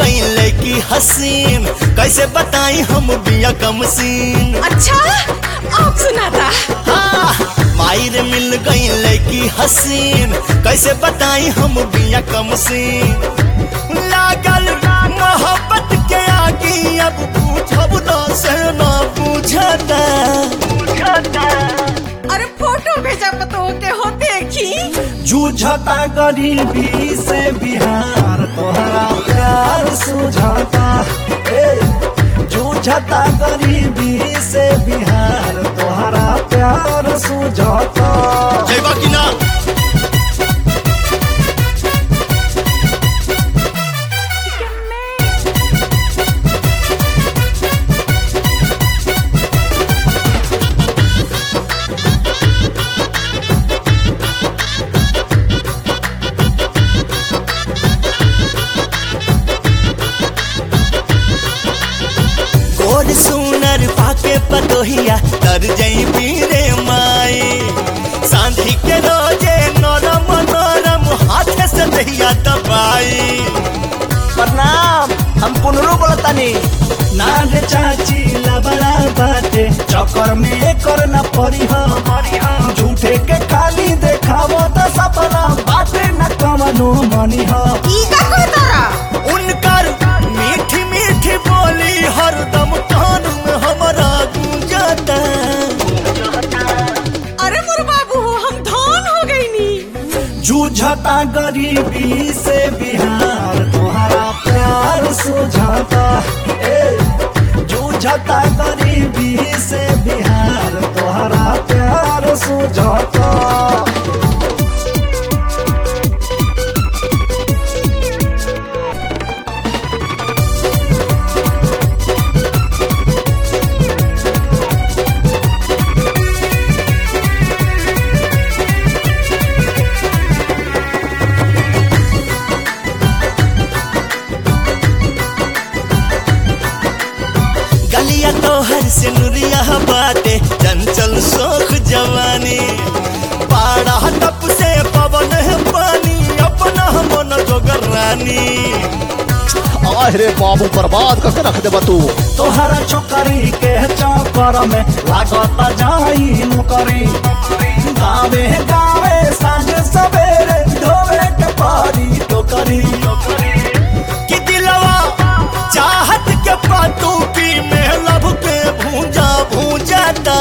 गई लड़की हसीन कैसे बताई हम बिया कम सीन अच्छा अब सुनाता हाँ, मायर मिल गई लड़की हसीन कैसे बताई हम बिया कम सीन लागल मोहब्बत के आगे अब पूछब न से न पूछता अरे फोटो भेजा पतो के हो देखी जूझता गरीबी से बिहार तोहरा प्यार सुझाता ए, जूझता गरीबी से बिहार तोहरा प्यार सुझाता जयबा कि ना गोर सुनर पाके पतोहिया तर जई पीरे माई सांझी के रोजे नरम नरम हाथे से दहिया दबाई प्रणाम हम पुनरू बोलतानी नाग चाची लबड़ा बाटे चक्कर में कर न पड़ी हम झूठे के खाली देखावो त सपना बाटे न कमनो मनी हम ई का को तारा उनकर मीठी मीठी बोली हरदम कान में हमारा गूंजता अरे मोर बाबू हम धन हो गई नी जूझता गरीबी से बिहार तुम्हारा प्यार सुझाता ए, जूझता गरीबी से बिहार तुम्हारा प्यार सुझाता गलिया तोहर से नुरिया बाटे चंचल शोक जवानी पाड़ा टप से पवन है पानी अपना मन जोगर रानी अरे बाबू बर्बाद करके रख देबा तू तोहरा छोकरी के चक्कर में लागत जाई नौकरी गावे गावे साँझ सवेरे ढोवे के पारी टोकरी कि दिलवा चाहत के पातू की मेहलब के भूंजा भूंजाता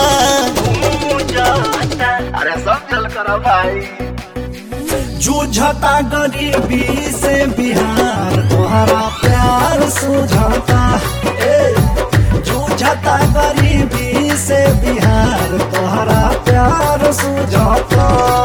अरे सब चल कर भाई जूझता गरीबी से बिहार तोहरा प्यार सुझाता ए, जूझता गरीबी से बिहार तोहरा प्यार सुझाता